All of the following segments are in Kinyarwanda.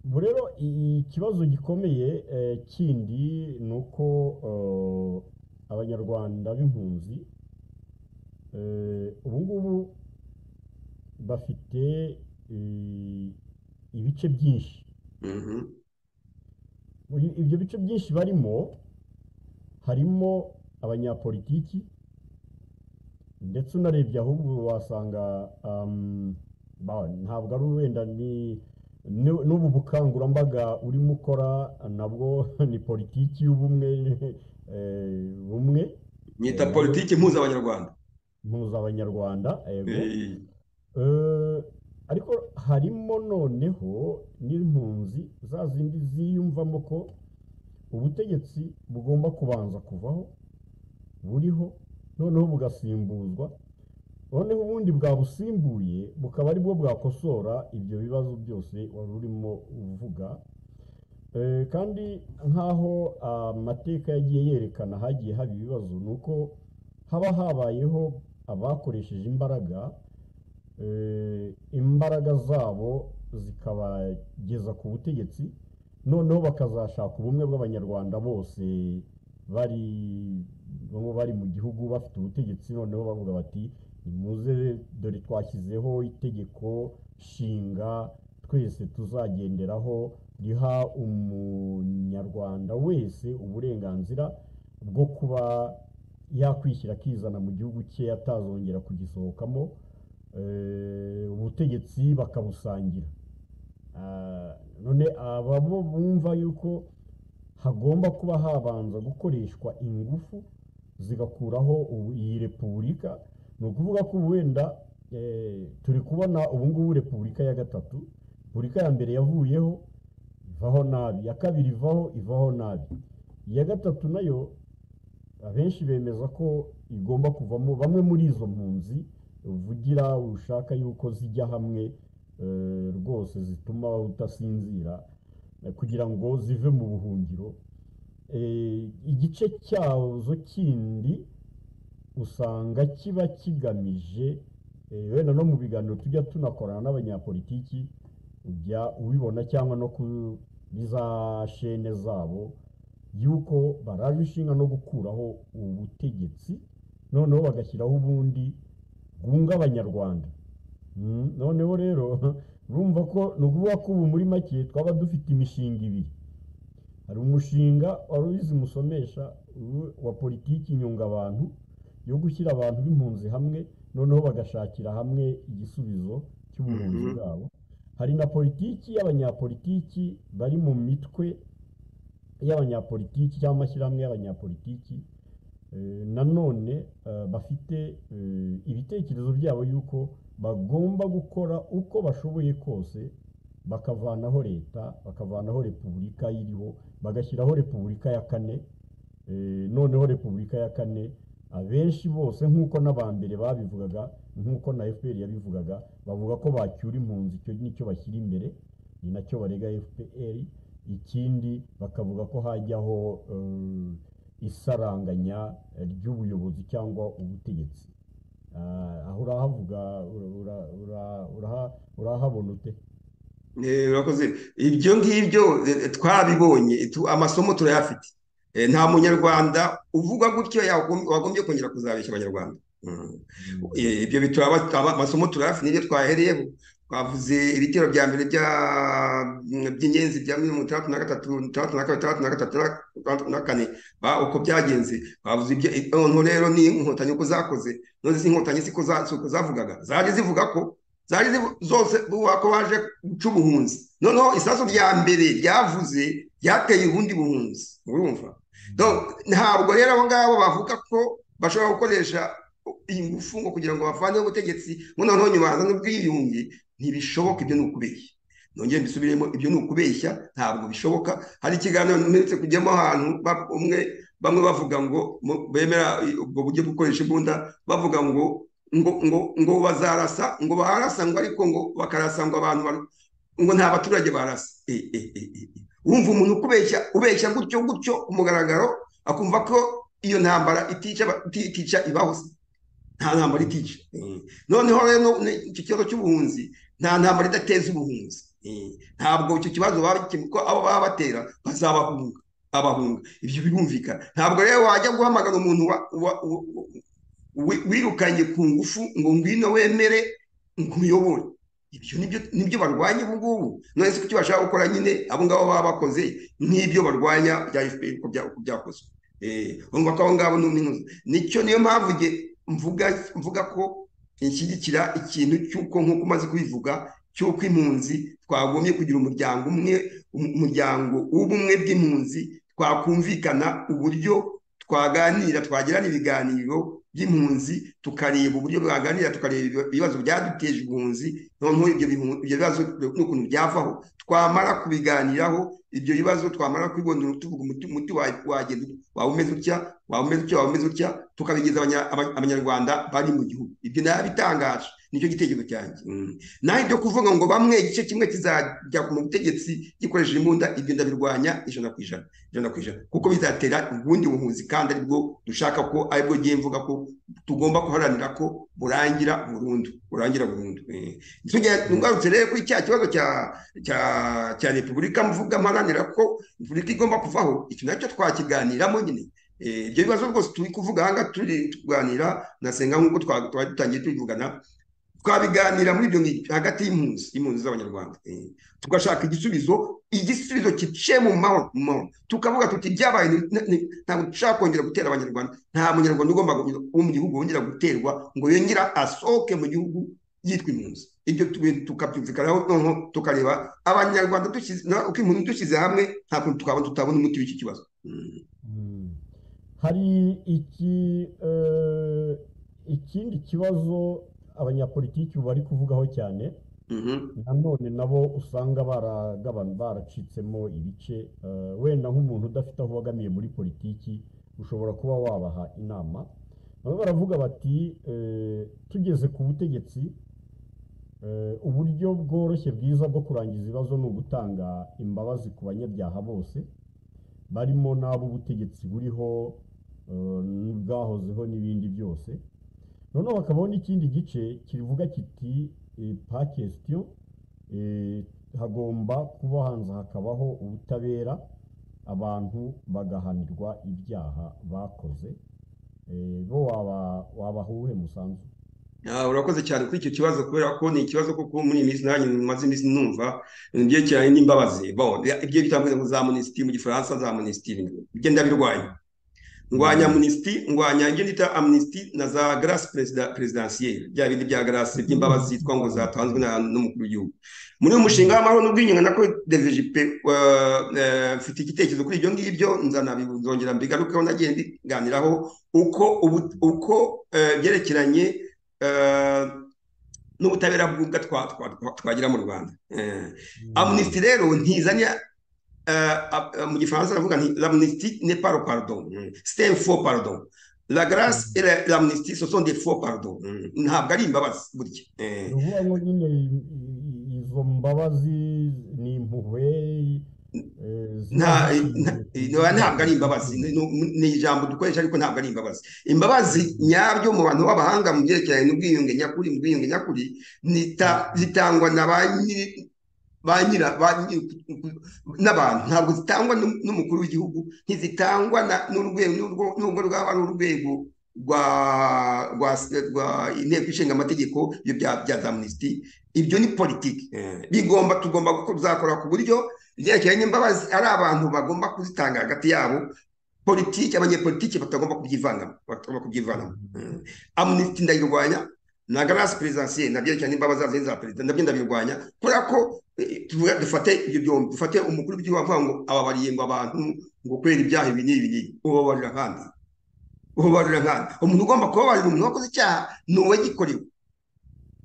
ubu rero i- ikibazo gikomeye eh, kindi ni uko eh, abanyarwanda b'impunzi eh, ubu ngubu bafite eh, ibice byinshi Mhm. Uyu- ibyo bice byinshi barimo harimo abanyapolitiki ndetse unarebye ahubwo wasanga um, ba- ntabwo ari wenda ni ni- n'ubu bukangurambaga urimo ukora nabwo ni politiki y'ubumwe eh, bumwe nyita Eh, politiki mpuza abanyarwanda mpuzabanyarwanda yego Eh, Eh, ariko harimo noneho n'impunzi za zindi ziyumvamo ko ubutegetsi bugomba kubanza kuvaho buriho noneho bugasimbuzwa noneho ubundi bwabusimbuye bukaba aribwo bwakosora ibyo bibazo byose wari urimo uvuga Eh, kandi nk'aho amateka yagiye yerekana hagiye haba ibibazo ni uko haba habayeho abakoresheje imbaraga eh, imbaraga zabo zikabageza ku butegetsi noneho bakazashaka ubumwe bw'abanyarwanda bose bari bamwe bari mu gihugu bafite ubutegetsi noneho bavuga bati nimuze dore twashyizeho itegeko nshinga twese tuzagenderaho riha umunyarwanda wese uburenganzira bwo kuba yakwishyira akizana mu gihugu cye atazongera kugisohokamo eh, ubutegetsi bakabusangira Ah, none aba bo bumva yuko hagomba kuba habanza gukoreshwa ingufu zigakuraho ubu- iyi repubulika ni ukuvuga ko ubu wenda eh, turi kubona ubu ngubu repubulika ya gatatu repubulika ya mbere yavuyeho ivaho nabi iya kabiri ivaho ivaho nabi iya gatatu nayo abenshi bemeza ko igomba kuvamo bamwe muri izo mpunzi uvugira ushaka yuko zijya hamwe eh, rwose zituma udasinzira eh, kugira ngo zive mu buhungiro Eh, igice cyazo kindi usanga kiba kigamije eh, wenda no mu biganiro tujya tunakorana n'abanyapolitiki ujya ubibona cyangwa no kuri za shene zabo y'uko baraje inshinga no gukuraho ubutegetsi noneho bagashyiraho ubundi bwunga abanyarwanda Mm, noneho rero urumva ko ni ukuvuga ko ubu muri make twaba dufite imishinga ibiri hari umushinga wari ubizi musomesha uwo- wa politiki nyungabantu yo gushyira abantu b'impunzi hamwe noneho bagashakira hamwe igisubizo cy'ubuhunzi Mhm. bwabo hari na politiki y'abanyapolitiki bari mu mitwe y'abanyapolitiki cyangwa amashyirahamwe y'abanyapolitiki eh, nanone eh, bafite eh, ibitekerezo byabo yuko bagomba gukora uko bashoboye kose bakavanaho leta bakavanaho repubulika iriho bagashyiraho repubulika ya kane eh, noneho repubulika ya kane abenshi bose nk'uko n'abambere babivugaga nk'uko na fpr yabivugaga bavuga ko bacyura impunzi icyo nicyo bashyira imbere ni nacyo barega fpr ikindi bakavuga ko hajyaho eh, isaranganya ry'ubuyobozi cyangwa ubutegetsi Ah, aho urahavuga ura- ura- ura- uraha- urahabona ute eh, urakoze ibyo ngibyo eh, twabibonye tu- amasomo turayafite Eh, nta munyarwanda uvuga gutyo yagom- wagombye kongera kuzabeshya abanyarwanda Mm. Mm. Eh, ibyo bitaba taba- amasomo turayafite nibyo twahereyeho twavuze ibitero bya mbere bya- by'ingenzi bya mirongo itandatu na gatatu itandatu na kabiri itandatu na gatatu na- itandatu na kane ba- uko byagenze twavuze ibyo noneho rero ni inkotanyi uko zakoze none izi nkotanyi siko za- si uko zavugaga zaje zivuga ko zari zivu- zose buvuga ko baje guca ubuhunzi noneho isasu rya mbere ryavuze ryateye ubundi buhunzi urumva Donc, ntabwo rero abo ngabo bavuga ko bashobora gukoresha ingufu ngo kugira ngo bavaneho ubutegetsi ngo noneho nyuma hazane ubwiyunge ntibishoboka ibyo ni ukubeshya nongere mbisubiremo ibyo ni ukubeshya ntabwo bishoboka hari ikiganiro mperetse kujyamo ahantu ba- umwe bamwe bavuga ngo mu- bemera i- ubwo buryo bwo gukoresha imbunda bavuga ngo ngo ngo ngo bazarasa ngo barasa ngo ariko ngo bakarasa ngo abantu baru- ngo nta baturage barasa Eh, eh, eh, eh, eh. wumva umuntu ukubeshya ubeshya gutyo gutyo ku mugaragaro akumva ko iyo ntambara itica aba- iti- itica ibaho se nta ntambara itica noneho rero no- ne- iki kibazo cy'ubuhunzi nta ntambara idateza ubuhunzi ntabwo icyo kibazo ko abo baba batera bazabahunga abahunga ibyo birumvikana ntabwo rero wajya guhamagara umuntu wirukanye ku ngufu ngo ngwino wemere nkuyobore ibyo nibyo barwanya ubu ngubu none se kuki bashaka gukora nyine abo ngabo baba bakoze nk'ibyo barwanya bya efuperi uko byakozwe urumva ko abo ngabo ni umwe nicyo niyo mpamvu mvuga ko inshyigikira ikintu cy'uko nk'uko umaze kubivuga cy'uko impunzi twagombye kugira umuryango umwe umuryango w'ubumwe bw'impunzi twakumvikana uburyo twaganira twagirana ibiganiro by'impunzi tukareba uburyo bwaganira tukareba ibibazo byaduteje impunzi noneho ibyo bibazo n'ukuntu byavaho twamara kubiganiraho ibyo bibazo twamara kubibonera tuvuga umuti wagenda waba umeze utya waba umeze utya waba umeze utya tukabigeza abanyarwanda bari mu gihugu ibyo ndabitangaje nicyo gitekerezo cyanjye naho ibyo kuvuga ngo bamwe igice kimwe kizajya mu butegetsi gikoresheje imbunda ibyo ndabirwanya ijana ku ijana ijana ku ijana kuko bizatera ubundi buhunzi kandi aribwo dushaka ko aribwo ngiye mvuga ko tugomba guharanira ko burangira burundu burangira burundu ngarutse rero kuri cya kibazo cya repubulika mvuga mparanira ko repubulika igomba kuvaho iki nacyo twakiganiramo nyine ibyo bibazo rwose turi kuvuga aha ngaha turi kuganira nasenga nk'uko twari dutangiye tubivugana twabiganira muri ibyo hagati y'impunzi impunzi z'abanyarwanda tugashaka igisubizo igisubizo kiciye mu mahoro mu mahoro tukavuga tuti ibyabaye ntabwo dushaka kongera gutera abanyarwanda nta munyarwanda ugomba wo mu gihugu wongera guterwa ngo yongera asohoke mu gihugu yitwa impunzi ibyo tukabyumvikanaho noneho tukareba abanyarwanda uko impunzi dushyize hamwe nta kuntu twabona tutabona umuti w'iki kibazo hari ikindi kibazo abanyapolitiki bari kuvugaho cyane nanone nabo usanga baracitsemo ibice wenda nk'umuntu udafite aho ubogamiye muri politiki ushobora kuba wabaha inama bamwe baravuga bati tugeze ku butegetsi uburyo bworoshye bwiza bwo kurangiza ibibazo ni ugutanga imbabazi ku banyabyaha bose barimo n'abo ubutegetsi buriho bwahozeho n'ibindi byose noneho hakabaho n'ikindi gice kivuga kiti pakesitiyo hagomba kuba hanze hakabaho ubutabera abantu bagahanirwa ibyaha bakoze bo wabahuhe musanzu urakoze cyane kuri icyo kibazo kubera ko ni ikibazo kuko muri iyi minsi nanjye maze iminsi numva byerekeranye n'imbabazi bo ibyo bitandukanye ngo za minisitiri mu gifaransa za minisitiri ibyo ndabirwanya ndwanya amunisiti ndwanya ibyo nita amunisiti na za garasi perezidansiyeri bya bindi bya garasi by'imbabazi zitwa ngo zatanzwe n'umukuru w'igihugu muri uyu mushinga w'amahoro n'ubwiyunge nako deveje pe mfite igitekerezo kuri ibyo ngibyo nzongera mbigarukeho nagiye mbiganiraho uko uko byerekeranye n'ubutabera bw'ubwa twagira mu rwanda amunisiti rero ntizanye mu gifaransa aravuga nti l'amnistie n'est pas le pardon c'est un faux pardon la grâce et l'amnistie ce sont des faux pardons ntabwo ari imbabazi burya uvuga ngo nyine izo mbabazi ni impuhwe ntabwo ari imbabazi ni ijambo dukoresha ariko ntabwo ari imbabazi imbabazi nyabyo mu bantu b'abahanga mu byerekeranye n'ubwiyunge nyakuri mu bwiyunge nyakuri zitangwa na ba nyiri n'abantu ntabwo zitangwa n'umukuru w'igihugu ntizitangwa n'urwego rwaba ari urwego rwa inteko ishinga amategeko bya za minisitiri ibyo ni politiki bigomba tugomba kuzakora ku buryo ibyerekeranye n'imbabazi ari abantu bagomba kuzitanga hagati yabo politiki abanyepolitiki batagomba kubyivanamo batagomba kubyivanamo amunisitiri ndayirwanya na garasi perezidansiye nabyo cyane imbabazi zazo za perezida nabyo ndabirwanya kubera ko dufate ibyo byombi dufate umukuru w'igihugu avuga ngo ababariye ngo abantu ngo kubera ibyaha ibi n'ibi n'ibi ubabarira nkandi ubabarira nkandi umuntu ugomba kubabarira umuntu wakoze icyaha ni uwagikorewe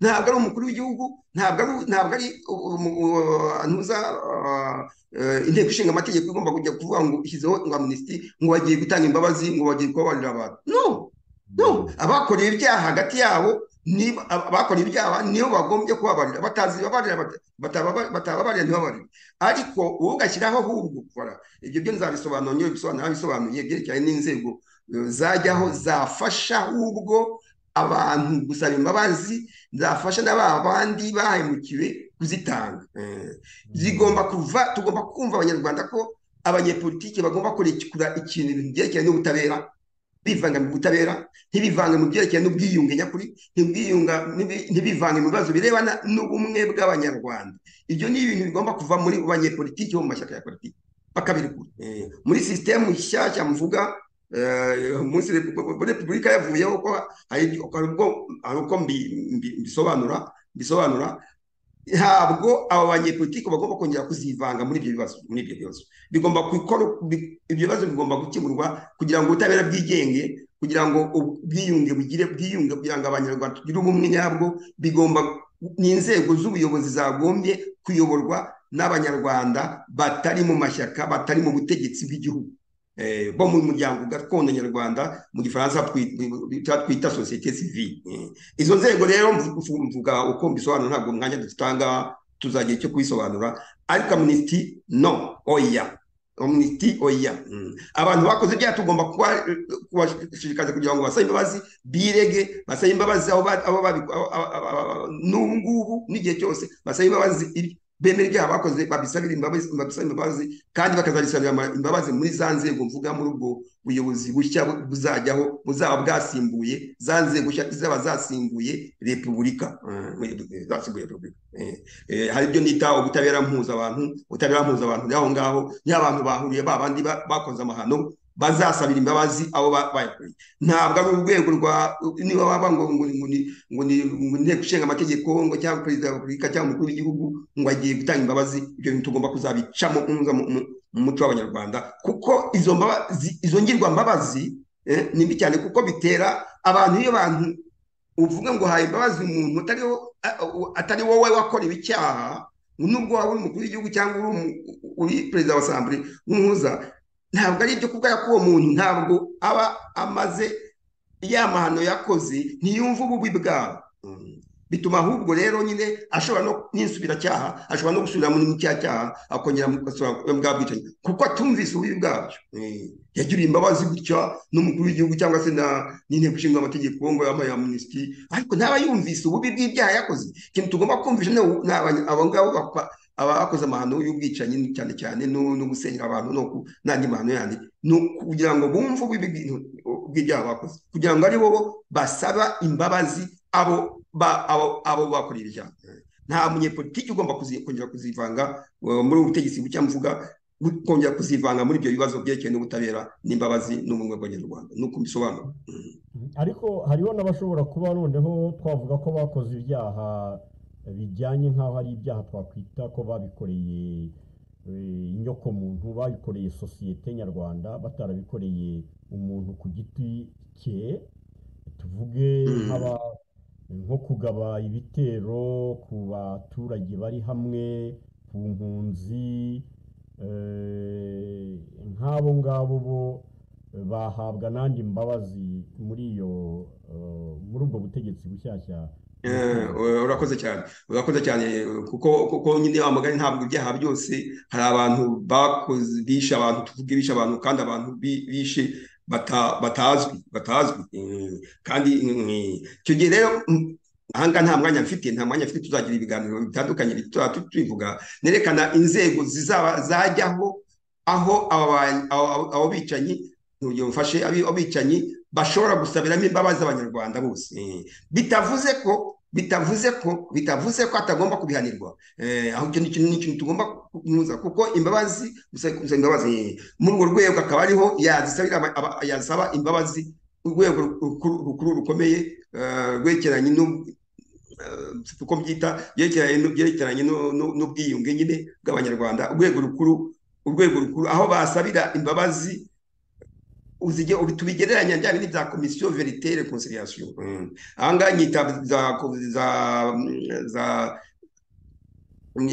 ntabwo ari umukuru w'igihugu ntabwo ari ntabwo ari ntuza inteko ishinga amategeko igomba kujya kuvuga ngo ishyizeho ngo amunisitiri ngo bagiye gutanga imbabazi ngo bagiye kubabarira abantu no no abakoreye ibyaha hagati yabo abakora ibyaha nibo bagombye kubabarira batazi batababarira ntibabarire ariko wowe ugashyiraho ahubwo ukora ibyo byo nzabisobanura niyo bisobanura bisobanuye byerekeranye n'inzego zajyaho zafasha ahubwo abantu gusaba imbabazi zafasha na ba bandi bahemukiwe kuzitanga Eh, zigomba kuva tugomba kumva abanyarwanda ko abanyepolitiki bagomba kurekura ikintu ibintu byerekeranye n'ubutabera bivanga mu butabera ntibivange mu byerekeranye n'ubwiyunge nyakuri ntibwiyunga ntibi- ntibivange mu bibazo birebana n'ubumwe bw'abanyarwanda ibyo ni ibintu bigomba kuva muri banyepolitiki bo mu mashyaka ya politiki bakabirekura Eh, muri sisitemu nshyashya mvuga eh, munsi repu- repubulika yavuyeho ko hari hari ubwo hari uko mbi- mbi- mbisobanura mbisobanura ntabwo aba banyepolitiki bagomba kongera kuzivanga muri ibyo bibazo muri ibyo bibazo bigomba gukora bi- ibyo bibazo bigomba gukemurwa kugira ngo ubutabera bwigenge kugira ngo ubwiyunge bugire bwiyunge kugira ngo abanyarwanda tugire ubumwe nyabwo bigomba ni inzego z'ubuyobozi zagombye kuyoborwa n'abanyarwanda batari mu mashyaka batari mu butegetsi bw'igihugu Eh, bo mu muryango gakondo nyarwanda mu gifaransa twi- twita sosiyete sivile Eh, izo nzego rero mvu- mvu- mvuga uko mbisobanura ntabwo umwanya dutanga tuzagira icyo kubisobanura ariko amnesty no oya amnesty oya Mm. abantu bakoze ibyaha tugomba kuba- kubashishikariza kugira ngo basabe imbabazi birege basabe imbabazi aho ba- aho babi- aho- aho- aho- aho- n'ubu ngubu n'igihe cyose basabe imbabazi ibi- bemera ibyaha bakoze babisabire imbabazi babisabire imbabazi kandi bakazabisabira ama- imbabazi muri za nzego mvuga muri ubwo buyobozi bushya bu- buzajyaho buzaba bwasimbuye za nzego nshya zaba zasimbuye repubulika Eh, zasimbuye repubulika Eh, eh, hari ibyo nita ubutabera mpuzabantu ubutabera mpuzabantu y'aho ngaho y'abantu bahuriye ba bandi ba- bakoze amahano bazasabira imbabazi abo ba- bayakoreye ntabwo ari urwego rwa niba waba ngo ngo ngo ni ngo ni ngo ni inteko ishinga amategeko ngo cyangwa perezida wa repubulika cyangwa umukuru w'igihugu ngo agiye gutanga imbabazi ibyo bintu tugomba kuzabicamo umuza mu- mu- mu muco w'abanyarwanda kuko izo mbabazi izo ngirwambabazi eh, ni mbi cyane kuko bitera abantu iyo bantu uvuga ngo haye imbabazi umuntu atari wo- a- u- atari wowe wakorewe icyaha nubwo waba uri umukuru w'igihugu cyangwa uri umu- uri perezida wa asambure w'umuhuza ntabwo ari ibyo kubwira ko uwo muntu ntabwo aba amaze ya mahano yakoze ntiyumva ububi bwabo Mm. bituma ahubwo rero nyine ashobora no n'insubiracyaha ashobora no gusubira muri cya cyaha akongera mu gasura- bwa bwicanyi kuko atumvise ububi bwabyo Mm. yagiriye imbabazi gutya n'umukuru w'igihugu cyangwa se na n'inteko ishinga amategeko ngo yabaye amnesty ariko ntaba yumvise ububi bw'ibyaha yakoze ikintu tugomba kumvisha ni ubu- ni aba- abo ngabo bakwa- abakoze amahano y'ubwicanyi cyane cyane no no gusenyera abantu no ku- n'andi mahano yandi ni kugira ngo bumve ububi bw'ibintu- bw'ibyaha bakoze kugira ngo ari bo basaba imbabazi abo ba- abo- abo bakoreye ibyaha nta munyepolitiki ugomba kuzi- kongera kuzivanga eh, muri ubu butegetsi bucya mvuga bu- kongera kuzivanga muri ibyo bibazo byerekeye n'ubutabera n'imbabazi n'ubumwe bw'abanyarwanda ni uko mbisobanura Mm. ariko hariho n'abashobora kuba noneho twavuga ko bakoze ibyaha bijyanye nk'aho ari ibyaha twakwita ko babikoreye eh, inyokomuntu babikoreye sosiyete nyarwanda batarabikoreye umuntu ku giti cye tuvuge Mm. nk'aba- nko kugaba ibitero ku baturage bari hamwe ku mpunzi eh, nk'abo ngabo bo bahabwa n'andi mbabazi muri iyo eh, muri ubwo butegetsi bushyashya Eh, urakoze cyane urakoze cyane kuko kuko nyine wa mugani ntabwo ibyaha byose hari abantu bakoze bishe abantu tuvuge bishe abantu kandi abantu bi- bishe bata- batazwi batazwi Mm, kandi mm, icyo gihe rero mm, ahanga nta mwanya mfite nta mwanya mfite tuzagira ibiganiro bitandukanye tuzaba tu- tubivuga nerekana inzego zizaba zajyaho aho aba ba- abo abo- abo bicanyi urugero mfashe abi- abo bicanyi bashobora gusabiramo imbabazi abanyarwanda bose Eh, bitavuze ko bitavuze ko bitavuze ko atagomba kubihanirwa eh, aho icyo ni ikintu ni ikintu tugomba kunyuza kuko imbabazi gusaba gusaba imbabazi eh, muri urwo rwego akaba ariho yazisabira aba- aba- yazaba imbabazi urwego rukuru rukuru rukomeye eh, rwerekeranye n'u- eh, uko mbyita byerekeranye n'u- byerekeranye n'u- n'u- n'ubwiyunge nyine bw'abanyarwanda urwego rukuru urwego rukuru aho basabira imbabazi uzige ubi- tubigereranya bya bindi bya komisiyo verite reconciliation Mm. aha ngaha nyita za za za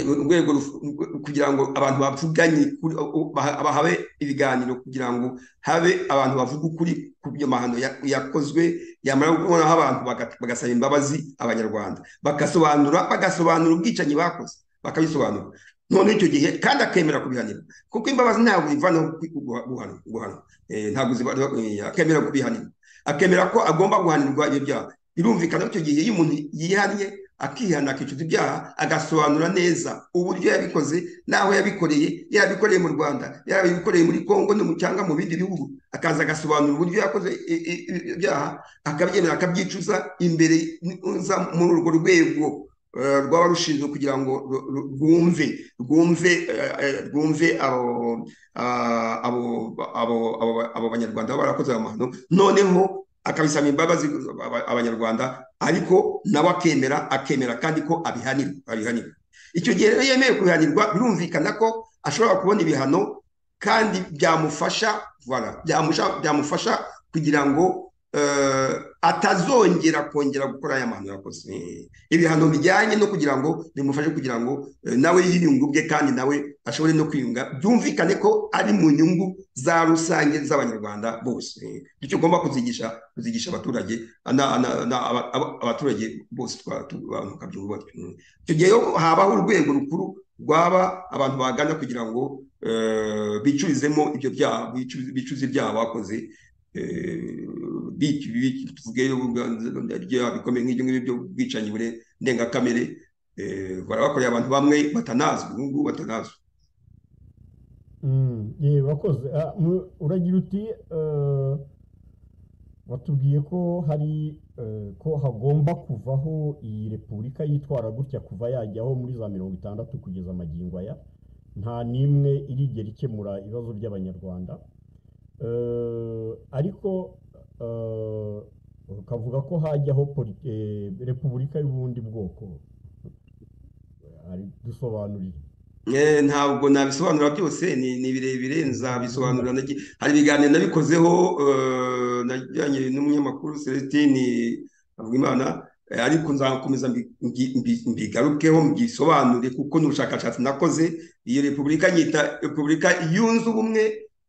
urwego ruf- kugira ngo abantu bavuganye kuri- baha- bahawe ibiganiro kugira ngo habe abantu bavuga ukuri ku byo mahano ya- yakozwe yamara kubonaho abantu baga- bagasaba imbabazi abanyarwanda bagasobanura bagasobanura ubwicanyi bakoze bakabisobanura none icyo gihe kandi akemera kubihanira kuko imbabazi ntabwo zivanaho ku- guha- guhana guhana. Eh, ntabwo zivanaho eh, akemera kubihanira akemera ko agomba guhanirwa ibyo byaha birumvikana ko icyo gihe iyo umuntu yihannye akihana akicuza ibyaha agasobanura neza uburyo yabikoze n'aho yabikoreye yarabikoreye mu rwanda yarabikoreye muri kongo no mu- cyangwa mu bindi bihugu akaza agasobanura uburyo yakoze i- i- i- ibyaha akabyemera akabyicuza imbere nza muri urwo rwego eh, rwaba rushinzwe kugira ngo ru- ru- rwumve rwumve eh, eh, rwumve abo ah, abo abo abo- abo banyarwanda baba barakoze ayo mahano noneho akabisaba imbabazi aba- abanyarwanda ariko nawe akemera akemera kandi ko abihanirwa abihanirwa icyo gihe rero yemewe kubihanirwa birumvikana ko ashobora kubona ibihano kandi byamufasha voilà, byamusha- byamufasha kugira ngo eh, atazongera kongera gukora aya mahano yakoze Eh, ibihano bijyanye no kugira ngo bimufashe kugira ngo eh, nawe yiyungu bwe kandi nawe ashobore no kwiyunga byumvikane ko ari mu nyungu za rusange z'abanyarwanda bose Eh, icyo ugomba kuzigisha kuzigisha abaturage ana- ana- ana- aba- aba- abaturage bose twa- tu- abantu bakabyumva batyo. Mm. icyo gihe yo habaho urwego rukuru rwaba abantu bagana kugira ngo eh, bicurizemo ibyo byaha bicu- bicuze ibyaha bakoze eh, bi- bi- tuvuge ibyaha bikomeye nk'ibyo ngibyo by'ubwicanyi bure ndengakamere eh, barabakoreye abantu bamwe batanazwi ubu ngubu batanazwi Mm, ye bakoze Ah, mu- uragira uti eh, watubwiye ko hari eh, ko hagomba kuvaho iyi repubulika yitwara gutya kuva yajyaho muri za mirongo itandatu kugeza amagingo aya nta n'imwe irigera ikemura ibibazo by'abanyarwanda Eh, ariko eh, ukavuga ko hajyaho poli- eh, repubulika y'ubundi bwoko Ari- dusobanurire Eh, ntabwo nabisobanura byose ni ni birebire nzabisobanura nagi- hari ibiganiro nabikozeho eh, najyanye n'umunyamakuru Celestine Havugimana eh, ariko nzakomeza mbi- mbi- mbi- mbigarukeho mbisobanure kuko n'ubushakashatsi nakoze iyo repubulika nyita repubulika yunze ubumwe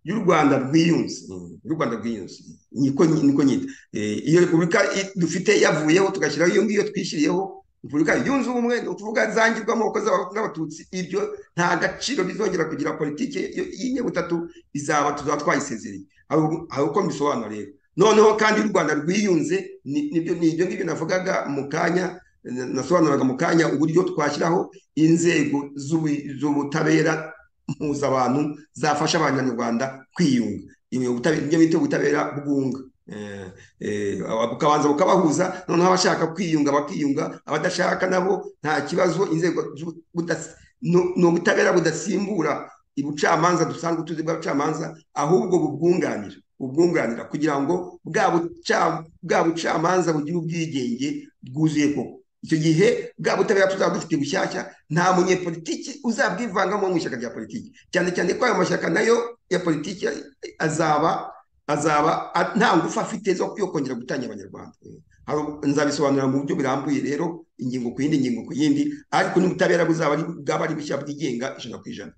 y'u Rwanda rwiyunze Mm, y'u Rwanda rwiyunze niko niko nyita Eh, iyo repubulika i- dufite yavuyeho tugashyiraho iyo ngiyo twishyiriyeho repubulika yunze ubumwe ni ukuvuga zangirwamo abakozi n'abatutsi ibyo nta gaciro bizongera kugira politiki y'inyabutatu izaba tuzaba twayisezereye hari ubu- hari uko mbisobanura rero noneho kandi u rwanda rwiyunze ni- nibyo ni ibyo ngibyo navugaga mu kanya na- nasobanuraga mu kanya uburyo twashyiraho inzego z'ubu- z'ubutabera mpuzabantu zafasha abanyarwanda kwiyunga Ibi ubutabera- ibyo bita ubutabera bwunga Eh, eh, aba- bukabanza bukabahuza noneho abashaka kwiyunga bakiyunga abadashaka nabo nta kibazo inzego z'ubutasi nu- ni ubutabera budasimbura ubucamanza dusanzwe tuzi bw'abacamanza ahubwo bubwunganira bubwunganira kugira ngo bwa buca- bwa bucamanza bugire ubwigenge bwuzuye koko icyo gihe bwa butabera tuzaba dufite bushyashya nta munyepolitiki uzabwivangamo mu ishyaka rya politiki cyane cyane ko ayo mashyaka nayo ya politiki azaba azaba a- nta ngufu afite zo yo kongera gutanya abanyarwanda Hari ubu- nzabisobanura mu buryo burambuye rero ingingo ku yindi ingingo ku yindi ariko n'ubutabera buzaba ari bwaba ari bushya bwigenga ijana ku ijana